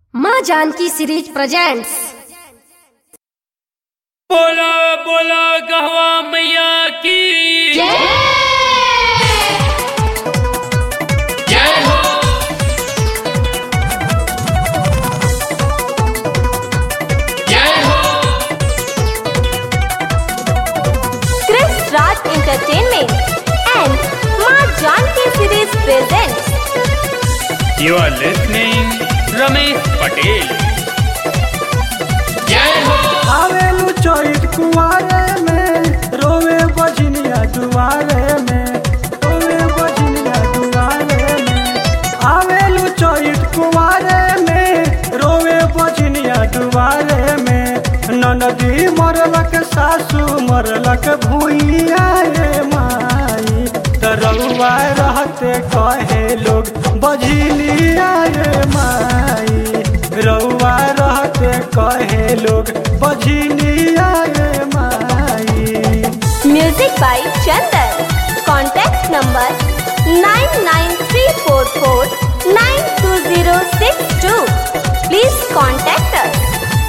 माँ Janaki series presents बोला बोला गहवा मैया की जय हो जय हो Chris Raj Entertainment and Ma Janki Series presents You are listening Ramesh Patel जय हो आवेलू चोइट कुआरे में रोवे बजनिया दुआरे में रोवे बजनिया दुआरे में आवेलू चोइट कुआरे में रोवे बजनिया दुआरे में ननदी मरलक सासू मरलक भूइया रे माई तरौआ रहते कहे लोग बजनिया रे माई रउआ रहते कहे लोग बजनिया रे माई Music by Chandan. Contact number 99344 Please contact us.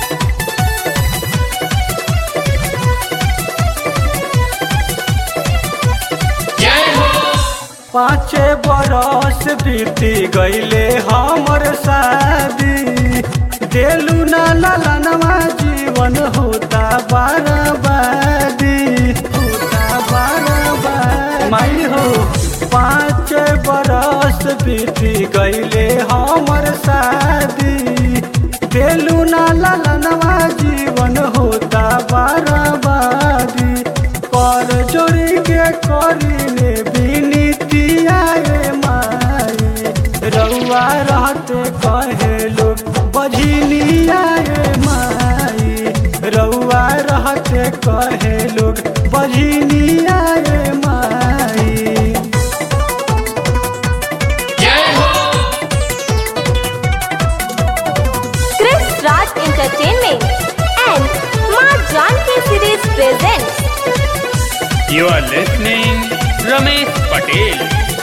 जय हो पाँचे बरस बीती गईले हमर शादी देलू ना ललनवा जीवन होता बर्बादी होता बर्बादी माई हो पाँच बरस बीती गईले हमर शादी देलू ना ललनवा जीवन होता बर्बादी कर जोड़ी के करीने बिनतिया रे माई रउआ रहते कहे लोग बजनिया रे माई रउआ रहते कहे लोग बजनिया रे माई जय हो Chris Raj Entertainment and Ma Janki Series presents You are listening Ramesh Patel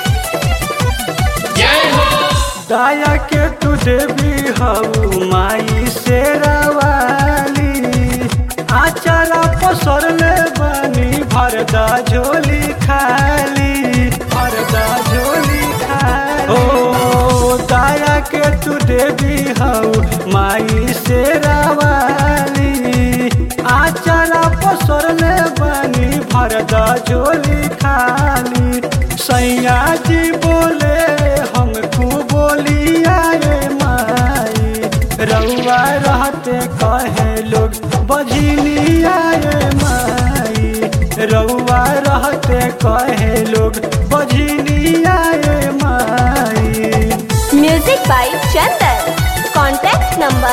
जय हो दया के तू देवी हऊ माई से रवाली आचारा पसरले बनी भरदा झोली खाली भरदा झोली खाली ओ दया के तू देवी हऊ माई से रवाली आचारा पसरले बनी भरदा झोली खाली सैया जी बोले हमको बोलिया रे माई रउआ रहते कहे लोग बजनिया रे माई रउआ रहते कहे लोग बजनिया रे माई Music by Chandan. Contact number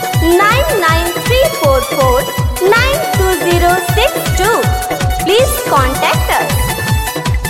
99344 Please contact us.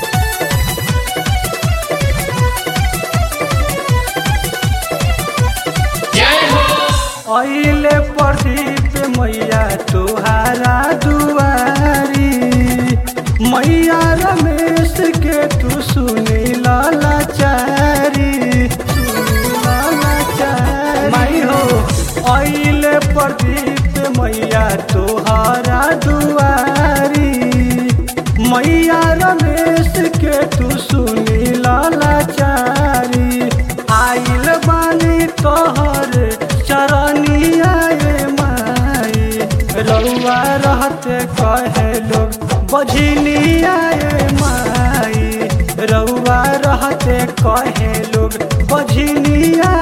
जय हो अइले प्रदीप मैया तुहारा दुआरी मैया रमेश के तू सुनी लाचारी सुनी लाचारी माई हो अइले प्रदीप मैया तुहारा दुआरी मैया रमेश के तू सुनी लाचारी आइल बानी तोहर चरनिया रे माई रउआ रहते कहे लोग बजनिया रे माई रउआ रहते कहे लोग बजनिया